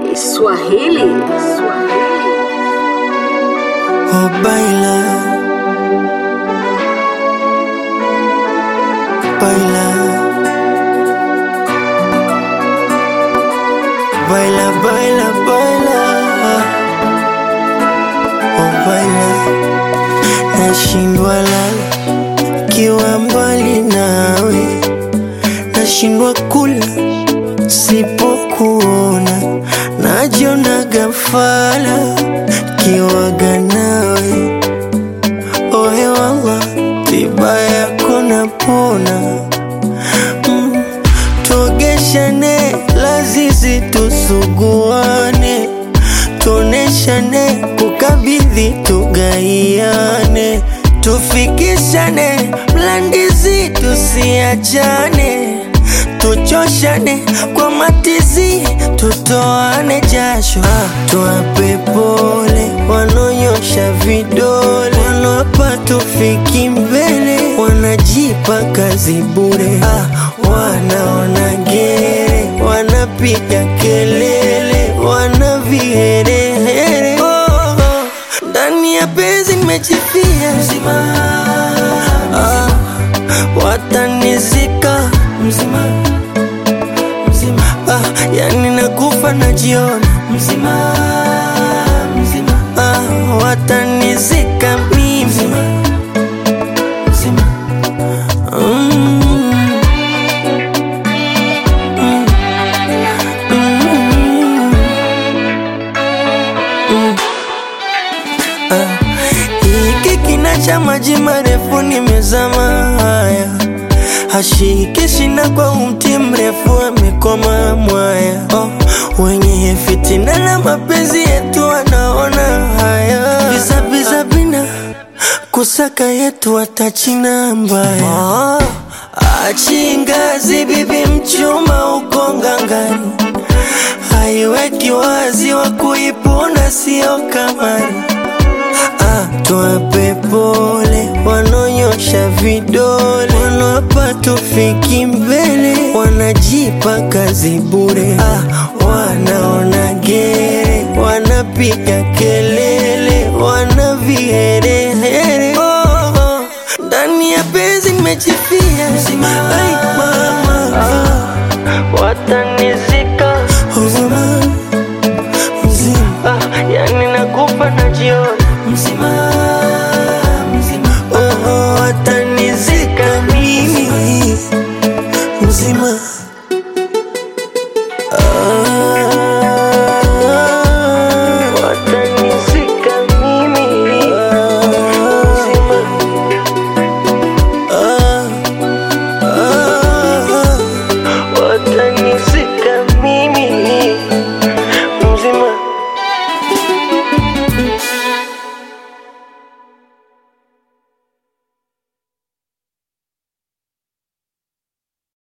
Swahili. Oh, baila, baila, baila, baila, baila, oh, baila, nashindwa lala kiwa mbali nawe, nashindwa kula sipokuona, najiona gafala kiwaga nawe ohe wala tiba yako napona mm. tuogeshane lazizi tusuguane tuoneshane kukabidhi tugaiane tufikishane mlandizi tusiachane tuchoshane kwa matizi tutoane jasho ah, tuwape pole wanonyosha vidole wanapa tufiki mbele wanajipa kazi bure ah, wanaona gere wanapiga kelele wana viherehere oh, oh. ndani ya penzi nimechifia mzima ah, watanizika mzima mzima ah, yani nakufa najiona mzima mzima ah, watanizika mimi mzima mzima mm. Mm. Mm. Mm. Ah, hiki kina cha maji marefu nimezama haya hashiki shina kwa umti mrefu amekoma mwaya oh, wenye fitina na mapenzi yetu wanaona haya bizabiza bina kusaka yetu watachina mbaya oh, achingazi bibi mchuma uko ngangani haiweki wazi wa kuipunda sio kamari ah, tuwape pole wanonyosha vidole wanapa tufiki mbele wanajipa kazi bure ah, wanaona gere wanapiga kelele wana viherehere oh, oh. ndani ya penzi nimechifia Ai, mama ah, watani